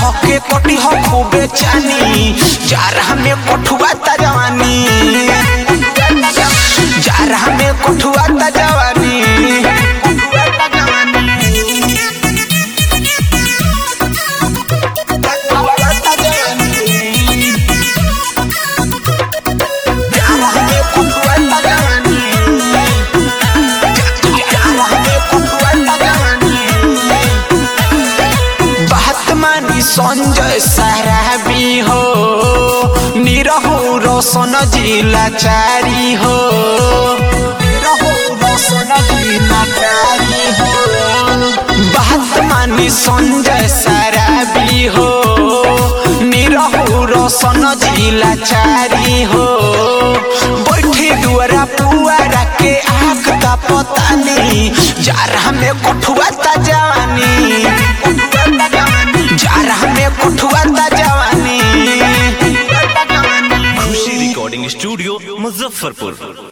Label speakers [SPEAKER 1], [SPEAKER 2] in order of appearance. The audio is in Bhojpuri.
[SPEAKER 1] धके कटी हो खूबे चानी जारा में कोठुआ ता जवानी जारा में कोठुआ ता जवानी कोठुआ ता जवानी कोठुआ ता जवानी जारा में कोठुआ ता जवानी जारा में कोठुआ ता जवानी बात मानी संजय साराबी हो निरहु रोशन जिला चारी हो निरहु रोशन जिला चारी हो बात मानी संजय साराबी हो निरहु रोशन जिला चारी हो बैठी दुआरा पुआरा के आग का पता नहीं जारा में कोठुआ ता जवानी जारा में कोठुआ ता जवानी
[SPEAKER 2] खुशी रिकॉर्डिंग स्टूडियो मुजफ्फरपुर